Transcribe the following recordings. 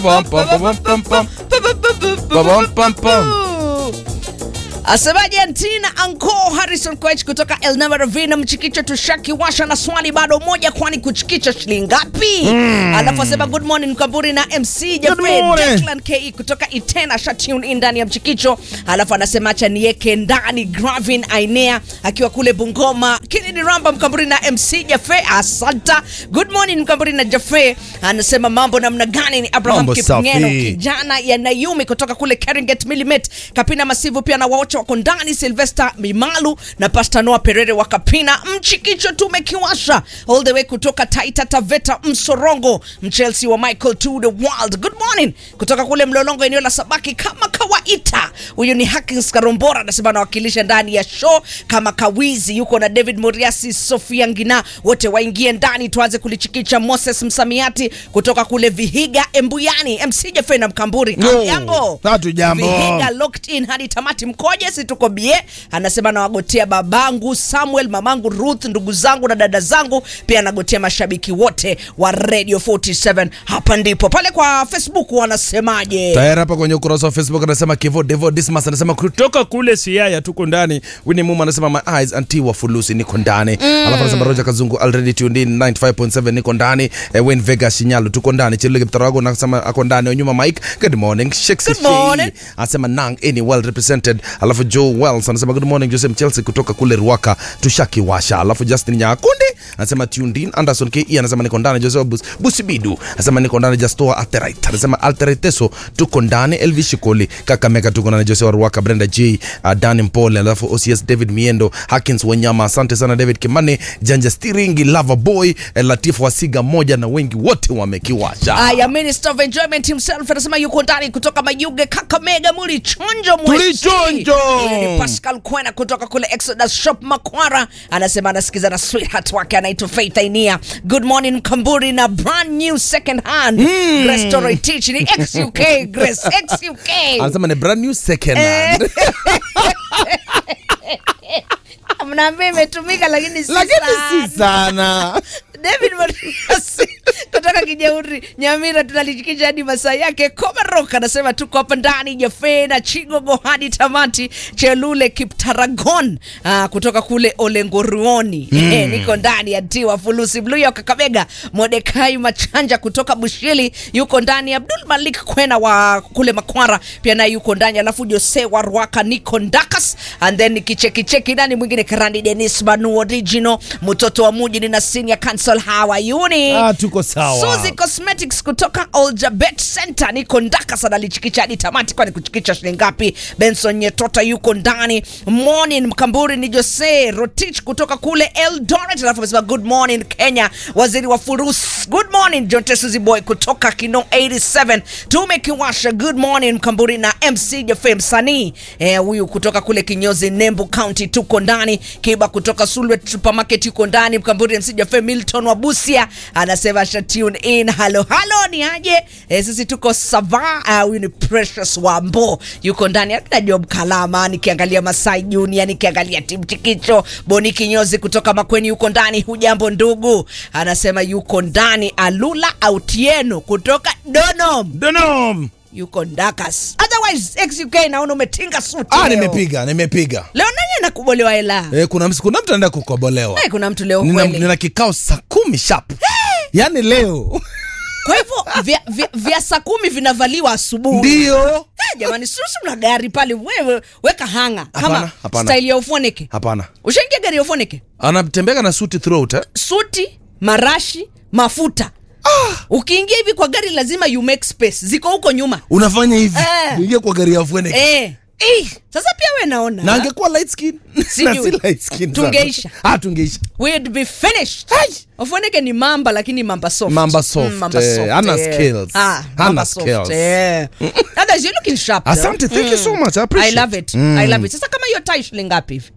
Pum, pum, pum, pum, pum. Pum, pum, pum. Asemaje Antina Anko Harrison Koech kutoka Elnava Ravina Mchikicho tushaki washa na swali bado moja, kwani kuchikicha shilingi ngapi? Alafu asema good morning Mkamburi na MC Jaffe morning. Declan KE kutoka Itena sha tune in ndani ya Mchikicho. Alafu anasema acha niweke ndani Gravin Ainea akiwa kule Bungoma. Kennedy Ramba Mkamburi na MC Jaffe asanta. Good morning Mkamburi na Jaffe. Anasema mambo namna gani? Ni Abraham Mambo Kipngeno safi. kijana ya Nayumi kutoka kule Keringet Milimet, Kapina Masivu pia na waocha wako ndani, Sylvester Mimalu na Pastor Noah Perere wa Kapina. Mchikicho tumekiwasha all the way kutoka Taita Taveta Msorongo, Mchelsea wa Michael to the world. Good morning kutoka kule Mlolongo, eneo la Sabaki kama kawaida. Huyu ni Hakins Karombora anasema anawakilisha ndani ya show kama kawizi, yuko na David Moriasi, Sofia Ngina, wote waingie ndani, tuanze kulichikicha. Moses Msamiati kutoka kule Vihiga Embuyani, MC Jaffe na Mkamburi. No, Hamjambo? hatujambo. Vihiga locked in hadi tamati. Mkoje? Si tuko bie. Anasema nawagotea babangu Samuel, mamangu Ruth, ndugu zangu na dada zangu, pia nagotea mashabiki wote wa Radio 47. Hapa ndipo pale kwa Facebook wanasemaje? tayari hapa kwenye ukurasa wa facebook anasema kivo devo dismas anasema kutoka kule siaya tuko ndani wini muma anasema my eyes anti wa fulusi niko ndani alafu anasema roja kazungu already tuned in 95.7 niko ndani eh, win vega shinyalo tuko ndani chilege mtarago anasema ako ndani onyuma mike good morning Shakespeare Good morning. Shei anasema nang any well represented alafu joe wells anasema good morning joseph chelsea kutoka kule ruaka tushakiwasha alafu justin nyakundi anasema tuned in anderson ke anasema niko ndani joseph Bus, busibidu anasema niko ndani jastoa alterite anasema alteriteso tuko ndani elvi shikoli kakameka tuko ndani joseph ruaka brenda j uh, dani mpole alafu ocs david miendo hakins wanyama asante sana david kimani janja stiringi lava boy eh, latifu wasiga moja na wengi wote wamekiwasha Aya, Minister of Enjoyment himself anasema yuko ndani kutoka Mayuge, Kakamega, muli chonjo mwesi. Tulichonjo. Yeye ni Pascal Kwena kutoka kule Exodus Shop Makwara, anasema anasikiza na sweetheart wake anaitwa Faith Ainia. Good morning Mkamburi na brand new second hand Grace Torrey Teach ni XUK Grace XUK. anasema ni brand new second hand Mnaambia imetumika lakini si lakini sana. si sana David Moriasi kutoka Kijauri Nyamira, tunalichikisha hadi masaa yake. Komarok anasema tuko hapa ndani Jafe na Chigogo hadi tamati. Chelule Kiptaragon ah, kutoka kule Olengoruoni mm. niko ndani ya Tiwa Fulusi Blue ya Kakamega. Modekai Machanja kutoka Bushili yuko ndani. Abdul Malik Kwena wa kule Makwara pia naye yuko ndani, alafu Jose wa Rwaka niko Ndakas and then kichekicheki nani mwingine Karandi Dennis Manu original mtoto wa muji na senior council how are you ni Ah, tuko sawa. Suzy Cosmetics kutoka Oljabet Center niko ndaka sana lichikicha hadi tamati, kwani kuchikicha shilingi ngapi? Benson Nyetota yuko ndani. Morning Mkamburi ni Jose Rotich kutoka kule Eldoret, alafu amesema good morning Kenya, waziri wa furus. Good morning John Tesuzi boy kutoka Kino 87 tumekiwasha. Good morning Mkamburi na MC Jaffe msanii eh, huyu kutoka kule Kinyozi Nembu County tuko ndani. Kiba kutoka Sulwet Supermarket yuko ndani. Mkamburi MC Jaffe Milton wa Busia anasema sha tune in. Halo halo, ni aje? Eh, sisi tuko sava. Ah, Huyu ni Precious Wambo yuko ndani. Akina Job Kalama, nikiangalia Masai Junior, nikiangalia Tim Chikicho, Boni Kinyozi kutoka Makweni yuko ndani. Hujambo ndugu, anasema yuko ndani. Alula Autieno kutoka Donom Denom. yuko Ndakas. Otherwise XUK naona umetinga suti Ah, leo. nimepiga nimepiga Leo nani anakubolewa hela? eh, kuna msi- kuna mtu anaenda kukobolewa Eh, kuna mtu leo nina, kweli. nina kikao saa kumi sharp yaani leo Kwa hivyo vya, vya, vya saa kumi vinavaliwa asubuhi. ndio Eh, jamani, susu mna gari pale, wewe weka hanga kama Hapana, hapana. style ya ufoneke. hapana Ushaingia gari ya ufoneke? anatembeka na suti throughout eh? Suti, marashi, mafuta. Ukiingia hivi kwa gari lazima you make space. Ziko huko nyuma. unafanya hivi Eh. ingia kwa gari ya fuene Eh. Eh, sasa pia we naona na angekuwa light skin Sijui. na si light skin sana. Tungeisha. ah tungeisha we'd be finished. Ai. Ufoneke ni mamba lakini mamba soft. Mamba soft, mamba eh, soft, hana eh. skills. Ah, Hana mamba soft, skills. eh. Others, you're looking sharp. though. asante thank you so much I I appreciate love it. I love it. Sasa kama hiyo tie shilingi ngapi hivi?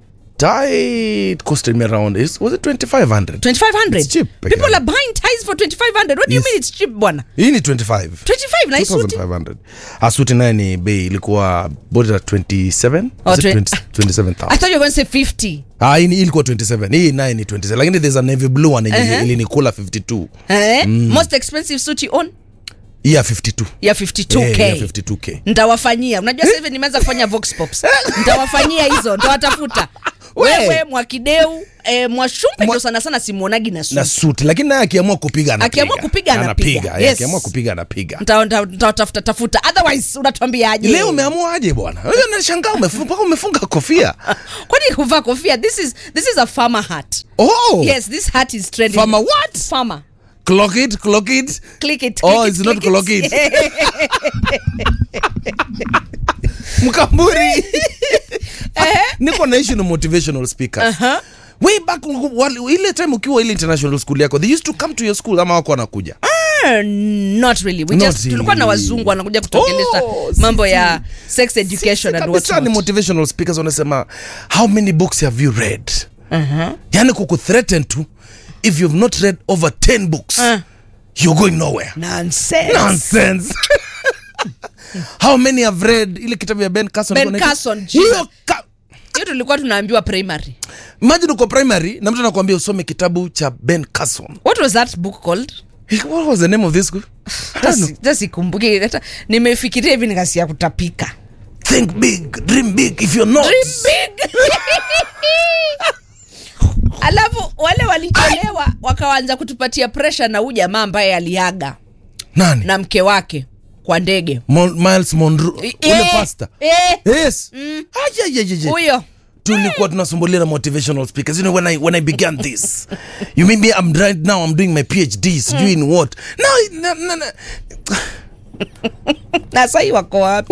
tie it costed me around is was it 2500 2500. It's cheap, People again. are buying ties for 2500. What do you Yes. mean it's cheap bwana? hii ni 25 25 na hii suti? 2500 asuti naye ni bei ilikuwa bodi la 27 Oh, Was it twen- 20 I 27000 thought you were going to say 50. ah hii ni- ilikuwa 27 hii naye ni 27 lakini there's a navy blue one yenye Uh-huh. ilinikula 52 Eh? Most expensive suit you own? ya 52 ya 52k Eh, ya 52k ntawafanyia unajua sasa hivi nimeanza kufanya vox pops ntawafanyia hizo ntawatafuta We. wewe mwakideu e, mwashumpe Mwa- ndio sana sana simuonagi na na suti suti lakini naye akiamua kupiga anapiga. Akiamua kupiga, anapiga. Eh, Yes. akiamua kupiga anapiga Nta- nta- ntawatafuta tafuta otherwise unatuambiaje leo umeamua aje bwana wewe nashangaa umefunga mpaka umefunga kofia kwani kuvaa kofia this is, this is a farmer hat oh yes this hat is trending Farmer what? farmer clock it clock it click it Oh, click it's it, not click clock it. mkamburi niko naishi na motivational speakers Aha. way back wali- ile time ukiwa ile international school yako they used to come to your school ama wako wanakuja Ah, not really we Not just tulikuwa na really. wazungu wanakuja kutuongelesha Oh, mambo sisi. ya sex education and kabisa ni what motivational speakers wanasema how many books have you read yani kukuthreaten tu if you've not read over 10 books Uh. you're going nowhere nonsense nonsense how many have read ile kitabu ya ben carson Ben Kuna- Carson, hiyo Jesus. ka- hiyo tulikuwa tunaambiwa primary imagine uko primary na mtu anakuambia usome kitabu cha ben carson what was that book called what was the name of this book I don't know. hata sikumbuki hata nimefikiria hivi nikasia kutapika think big dream big if you're not Dream big. alafu wale walichelewa wakaanza kutupatia presha na huu jamaa ambaye aliaga nani na mke wake kwa ndege Mon, miles monroe ule Eh, pasta eh, yes Aje, aje, aje, aje. huyo tulikuwa tunasumbulia na motivational speakers you know when i when i began this you mean me i'm right now i'm doing my phd sijui in what no, no, no, no. na sahii wako wapi